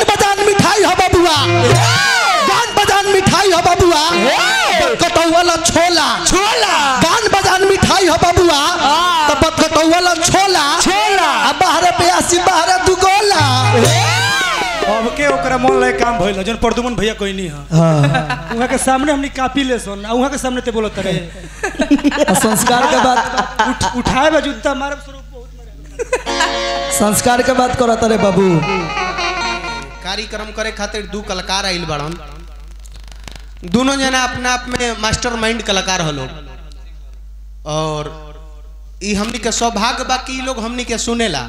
गान बजान मिठाई हो बबुआ गान बजान मिठाई हो बबुआ कटौवाला छोला छोला गान बजान मिठाई हो बबुआ तब कटौवाला छोला छोला। आ बाहर प्यासी बाहर दुगोला अब के ओकरा मन लायक काम भइल जन प्रदुमन भैया कोई नहीं है हाँ उहाँ के सामने हमनी कापी ले सुन आ उहाँ के सामने ते बोलत रहे आ संस्कार के बात उठ उठाए बा जूता मारब स्वरूप बहुत संस्कार के बात करत रे बाबू कार्यक्रम करे खातिर दू कलाकार आइल बड़न दोनों जना अपना आप में मास्टर माइंड कलाकार हलो और ई हमनी के सौभाग्य बा कि ई लोग हमनी के सुनेला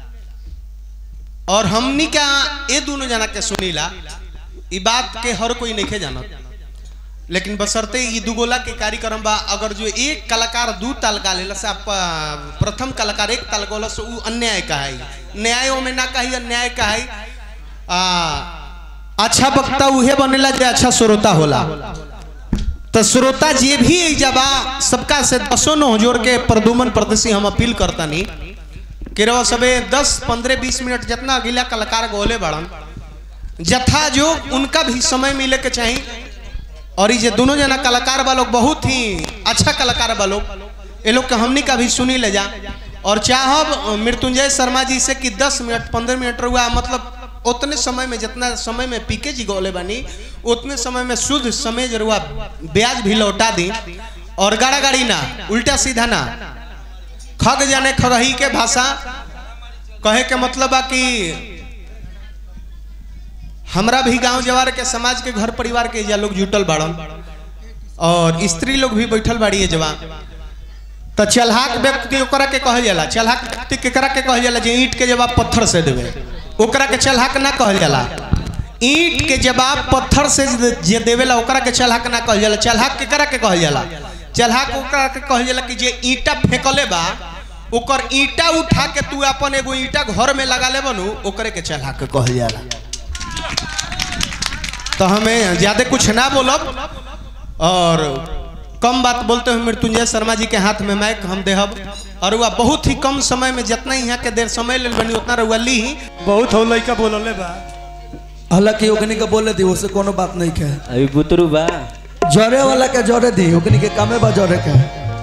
और हमनी का ये दोनों जना के सुनीला ई बात के हर कोई नहीं जानत लेकिन बसरते ई दुगोला के कार्यक्रम बा अगर जो एक कलाकार दू ताल गा लेला से आप आ, प्रथम कलाकार एक ताल गोला से उ अन्याय कहाई न्यायों में ना कही अन्याय कहाई आ अच्छा वक्ता उहे बनेला जे अच्छा श्रोता होला तो श्रोता जे भी जबा सबका से दसों नो जोड़ के प्रदुमन प्रदर्शी हम अपील करता नहीं कि रहो सबे दस पंद्रह बीस मिनट जितना अगला कलाकार गोले बड़न जथा जो उनका भी समय मिले के चाहिए और ये दोनों जना कलाकार बा लोग बहुत ही अच्छा कलाकार बा लोग ये लोग के हमनी का भी सुनी ले जा और चाहब मृत्युंजय शर्मा जी से कि 10 मिनट 15 मिनट रुआ मतलब उतने समय में जितना समय में पीके जी गोले बनी उतने समय में शुद्ध समय जरुआ ब्याज भी लौटा दी और गाड़ा गाड़ी ना उल्टा सीधा ना खग जाने खगही के भाषा कहे के मतलब बा कि हमरा भी गांव जवार के समाज के घर परिवार के जा लोग जुटल बाड़न और स्त्री लोग भी बैठल बाड़ी है जवान तो चलहाक व्यक्ति ओकरा के कहल जाला चलहाक व्यक्ति केकरा के कहल जाला जे ईंट के जवाब पत्थर से देवे ओकरा के चलहाक ना कहल जाला ईंट के जवाब पत्थर से जे देवेला ओकरा के चलहाक ना कहल जाला चलहाक केकरा के कहल जाला चलहाक ओकरा के कहल जाला कि जे ईंटा फेंकले बा ओकर ईंटा उठा के तू अपन एगो ईंटा घर में लगा ले बनू ओकरे के चलहाक कहल जाला तो हमें ज्यादा कुछ ना बोलब और कम बात बोलते हुए मृत्युंजय शर्मा जी के हाथ में माइक हम देहब और वह बहुत ही कम समय में जितना यहाँ के देर समय ले बनी उतना रुआ ली बहुत हो लइका बोलले बा हालांकि ओकनी के बोले दी उससे कोनो बात नहीं के अभी बुतरू बा जरे वाला के जरे दी ओकनी के कामे बा जरे के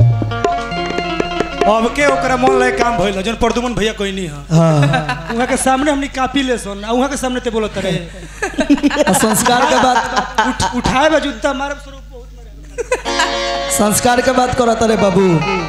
अब के ओकरा मन लायक काम भइल जन प्रदुमन भैया कोई नहीं है हाँ उहाँ के सामने हमनी कापी ले सुन आ उहाँ के सामने ते बोलत रहे आ संस्कार के बात उठ उठाए बा जूता मारब स्वरूप बहुत संस्कार के बात करत रे बाबू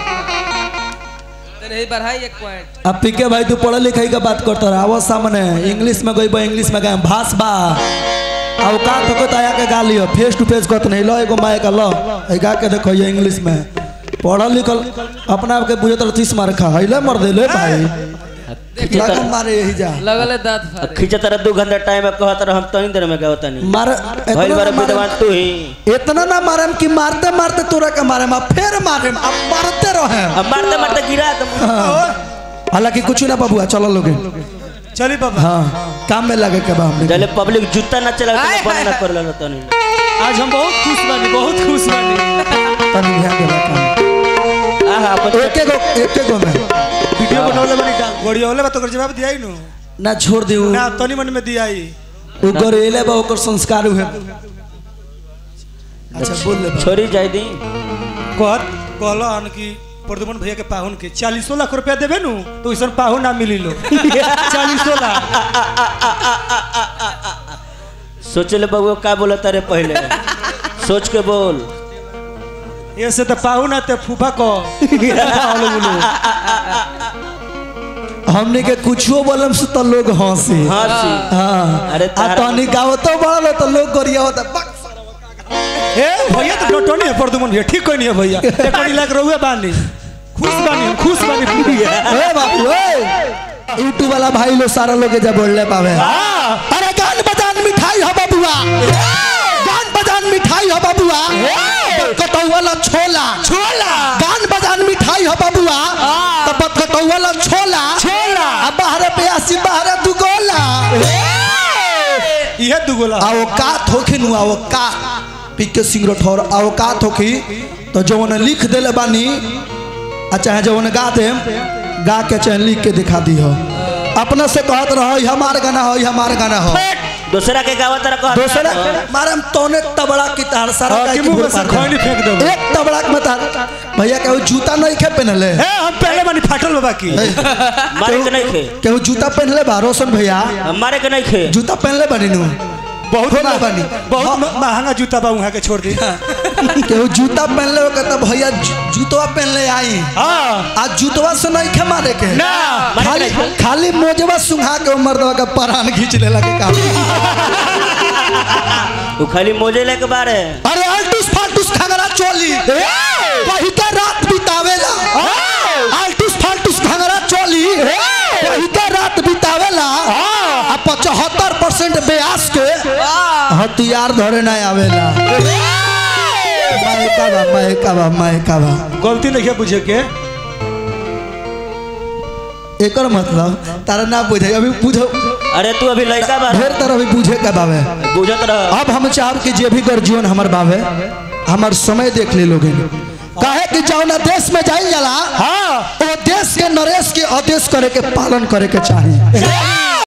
तेरे ही बढ़ाई एक पॉइंट अब पीके भाई तू पढ़े लिखाई का बात करता रहा आवो सामने इंग्लिश में गई इंग्लिश में गए भास बा औकात हो तो आया के गा लियो फेस टू फेस कहते नहीं लो एगो माए का लो ए गा के देखो ये इंग्लिश में पढ़ल लिखल अपना आप के बुझे तो तीस मार खा है मर दे ले भाई खींचे लगन तर मारे यही जा लगले दांत फाड़े खींचे तरह दू घंटा टाइम है कहत रह हम तनी देर में गावत नहीं मार भइल इतना बार ना विद्वान मारे तू ही इतना ना मारे कि मारते मारते तोरा के मारे अब फिर मारे अब मारते रहे अब मारते मारते गिरा तुम हालांकि कुछ ना बाबुआ चलो लोगे चली बाबा हाँ काम में लगे के बा हमने जले पब्लिक जूता ना चला आय, बंद आय, ना आय। कर लो तनी आज हम बहुत खुश बानी बहुत खुश बानी तनी ध्यान देला काम आहा अपन एक एक गो एक एक गो में वीडियो बनौले बानी डाल बढ़िया होले बा तो जवाब दियाई नु ना छोड़ दी उ ना तनी मन में दियाई उ गरेले बा ओकर संस्कार हुए अच्छा बोल ले बा। छोरी जाई दी कहत कहलन कि प्रदुमन भैया के पाहुन के चालीसो लाख रुपया देबे नु तो वैसन पाहुन ना मिली लो चालीसो लाख सोच ले बबुआ का बोला तारे पहले सोच के बोल ऐसे तो पाहुन आते फूफा को बोलो बोलो हमने के कुछो बोलम से तो लोग हंसी हाँ सी हाँ अरे आ तारा- तनी गावो तो बड़ा तो लोग गरिया होता बक ए भैया तो डटो नहीं है प्रदुमन भैया ठीक कोई नहीं है भैया एक लाख रहुए बानी खुश बानी हम खुश बानी पूरा ए बाबू ए यूट्यूब वाला भाई लोग सारा लोग के जब बोलले पावे अरे गान बजान मिठाई हो बबुआ गान बजान मिठाई हो बबुआ कटौवाला छोला छोला गान बजान मिठाई हो बबुआ तब कटौवाला छोला छोला आ बाहर प्यासी बाहर दुगोला ये दुगोला आओ का थोखी नु आओ का पिके सिंगरो ठोर आओ का थोखी तो जवन लिख देले बानी आ चाहे जवन गा दे गा के चाहे लिख के दिखा दी हो अपना से कहत रहो "ई हमार गाना हो ई हमार गाना हो दूसरा के गावा तरह कह दूसरा मारे हम तोने तबड़ा की तार सारा हाँ, काहे कि की मुंह भूल में से पार खैनी फेंक कर। देबो। एक तबड़ा के मत भैया केहू जूता नहीं खे पहनले ए हम पहले बानी फाटल बाबा की मारे के नहीं खे केहू जूता पहनले बा रोशन भैया मारे के नहीं खे जूता पहनले बानी नु बहुत खोला मह- बानी। बहुत हाँ। म- महंगा जूता बा वहाँ के छोड़ दी केहू जूता पहनले हो कहता भैया जू- जूतवा पहनले आई हाँ आज जूतवा से नहीं खे मारे के ना खाली खाली मोजवा सुंघा के उमर दवा का परान खींच लेला के काम तू खाली मोजे लेके बारे अरे अल्टूस फाल्टूस खंगरा चोली वही तो रात बितावेला अल्टूस फाल्टूस खंगरा चोली वही तो रात बितावेला आ पचहत्तर परसेंट ब्यास के हथियार धरे नहीं आवेला मायका बा मायका बा मायका बा गलती नहीं है बुझे के एकर मतलब तारा ना बुझे अभी बुझो अरे तू अभी लड़का बा ढेर तरह अभी बुझे का बावे बुझत रह अब हम चाहब कि जे भी गर्जियन हमर बावे हमर समय देख ले लोगे काहे कि जौना देश में जाइल जाला हाँ वो देश के नरेश के आदेश करे के पालन करे के चाही